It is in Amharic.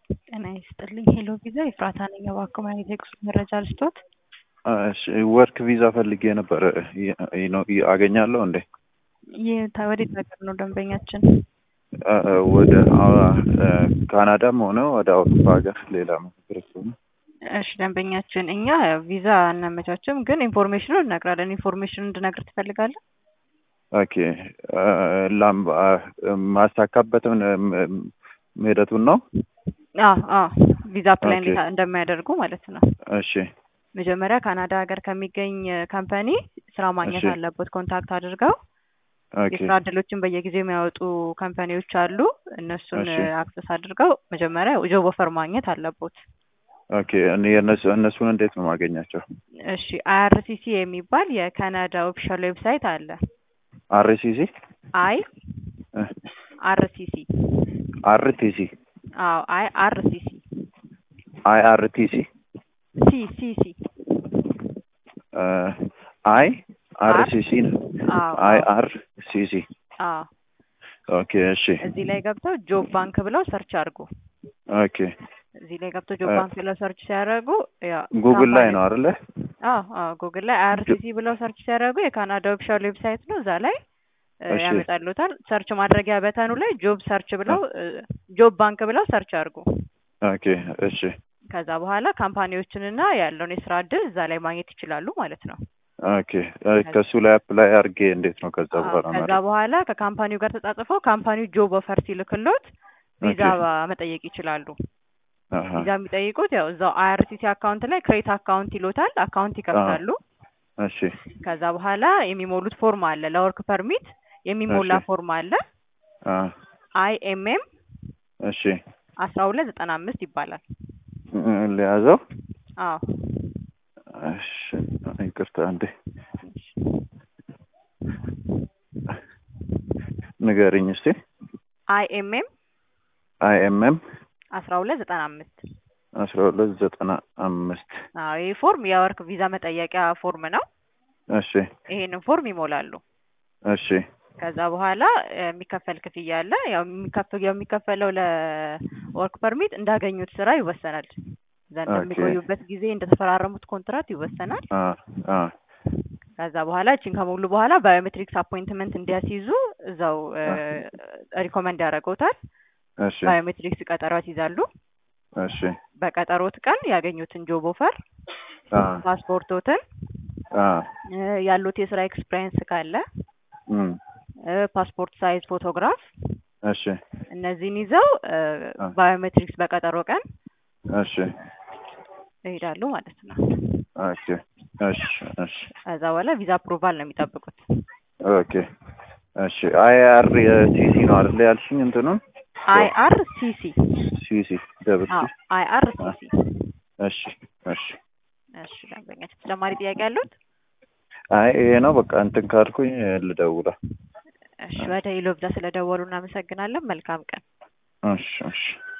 ጤና ይስጥልኝ ሄሎ ቪዛ ኤፍራታ ነኝ። እባክዎ ማግኘት የጉዞ መረጃ ልስጦት? እሺ ወርክ ቪዛ ፈልጌ ነበር። ይ- ነው ይ- አገኛለሁ እንዴ? ይህ ታ- ወዴት ሀገር ነው ደንበኛችን? አ- አ- ወደ አ- አ- ካናዳም ሆነ ወደ አውሮፓ ሀገር ሌላ ምክርት ሆነ እሺ ደንበኛችን፣ እኛ ቪዛ አናመቻችም፣ ግን ኢንፎርሜሽኑን እነግራለን። ኢንፎርሜሽኑን እንድነግር ትፈልጋለህ? ኦኬ አ- ላም አ- ማሳካበትን ም- ሂደቱን ነው። አዎ አዎ፣ ቪዛ አፕላይ ኦኬ። እንዴት እንደሚያደርጉ ማለት ነው። እሺ መጀመሪያ ካናዳ ሀገር ከሚገኝ ካምፓኒ ስራ ማግኘት እሺ። አለበት። ኮንታክት አድርገው ኦኬ የስራ እድሎችን በየጊዜው የሚያወጡ ካምፓኒዎች አሉ። እነሱን እሺ። አክሰስ አድርገው መጀመሪያ ጆብ ኦፈር ማግኘት አለቦት። ኦኬ እኔ የእነሱ እነሱን እንዴት ነው ማገኛቸው? እሺ አይአርሲሲ የሚባል የካናዳ ኦፊሻል ዌብሳይት አለ። አርሲሲ አይ አርሲሲ አርቲሲ አዎ አይ አርሲሲ አይ አርቲሲ ሲ ሲ ሲ አይ አርሲሲ አዎ አይ አዎ አር ሲሲ አዎ ኦኬ እሺ እዚህ ላይ ገብተው ጆብ ባንክ ብለው ሰርች አድርጉ። ኦኬ እዚህ ላይ ገብተው ጆብ እ- ባንክ ብለው ሰርች ሲያደርጉ ያ ጉግል ላይ ካምፓኒ- ነው አይደለ? አዎ አዎ ጉግል ላይ አይአርሲሲ ብለው ሰርች ሲያደርጉ የካናዳ ኦፊሻል ዌብሳይት ነው። እዛ ላይ እ, እሺ። ያመጣሉታል። ሰርች ማድረጊያ በተኑ ላይ ጆብ ሰርች ብለው ጆብ ባንክ ብለው ሰርች አድርጉ። ኦኬ እሺ ከዛ በኋላ ካምፓኒዎችንና ያለውን የስራ እድል እዛ ላይ ማግኘት ይችላሉ ማለት ነው። ኦኬ እ፣ ከሱ ላይ አፕላይ አድርጌ እንዴት ነው ከዛ አዎ፣ በኋላ ከዛ ማለት በኋላ ከካምፓኒው ጋር ተጻጽፈው ካምፓኒው ጆብ ኦፈር ሲልክሎት ቪዛ ኦኬ። መጠየቅ ይችላሉ። አሀ ቪዛ የሚጠይቁት ያው እዛው አይአርሲሲ አካውንት ላይ ክሬት አካውንት ይሎታል። አካውንት ይከፍታሉ። እሺ ከዛ በኋላ የሚሞሉት ፎርም አለ። ለወርክ ፐርሚት የሚሞላ እሺ። ፎርም አለ። አ አይኤምኤም እሺ አስራ ሁለት ዘጠና አምስት ይባላል። እ፣ ሊያዘው አዎ እሺ ይቅርታ እንዴ ንገሪኝ እስቲ አይኤምኤም አይኤምኤም አስራ ሁለት ዘጠና አምስት አስራ ሁለት ዘጠና አምስት አዎ ይህ ፎርም የወርክ ቪዛ መጠየቂያ ፎርም ነው። እሺ ይሄንን ፎርም ይሞላሉ። እሺ ከዛ በኋላ እ፣ የሚከፈል ክፍያ አለ። ያው የሚከፍ- የሚከፈለው ለወርክ ፐርሚት እንዳገኙት ስራ ይወሰናል። ዘንድ ኦኬ። የሚቆዩበት ጊዜ እንደተፈራረሙት ኮንትራት ይወሰናል። አ አ ከዛ በኋላ እቺን ከሞሉ በኋላ ባዮሜትሪክስ አፖይንትመንት እንዲያስይዙ እዛው ሪኮመንድ ያደርገውታል። እሺ ባዮሜትሪክስ ቀጠሮ ያስይዛሉ። እሺ በቀጠሮት ቀን ያገኙትን ጆብ ኦፈር፣ አ ፓስፖርቶትን፣ አ እ፣ ያሉት የስራ ኤክስፒሪየንስ ካለ እም እ፣ ፓስፖርት ሳይዝ ፎቶግራፍ እሺ እነዚህን ይዘው እ፣ አ ባዮሜትሪክስ በቀጠሮ ቀን እሺ ይሄዳሉ ማለት ነው። ኦኬ እሺ እሺ ከዛ በኋላ ቪዛ አፕሩቫል ነው የሚጠብቁት። ኦኬ እሺ አይ አር ሲሲ ነው አይደል ያልሽኝ እንትኑን አይ አር ሲ ሲ ሲሲ ደብል ሲ አይ አር ሲ ሲ እሺ እሺ እሺ ደንበኛችን ተጨማሪ ጥያቄ አሉት? አይ ይሄ ነው በቃ እንትን ካልኩኝ ልደውላ እሺ ወደ ኢሎብዛ ስለደወሉ እናመሰግናለን። መልካም ቀን። እሺ እሺ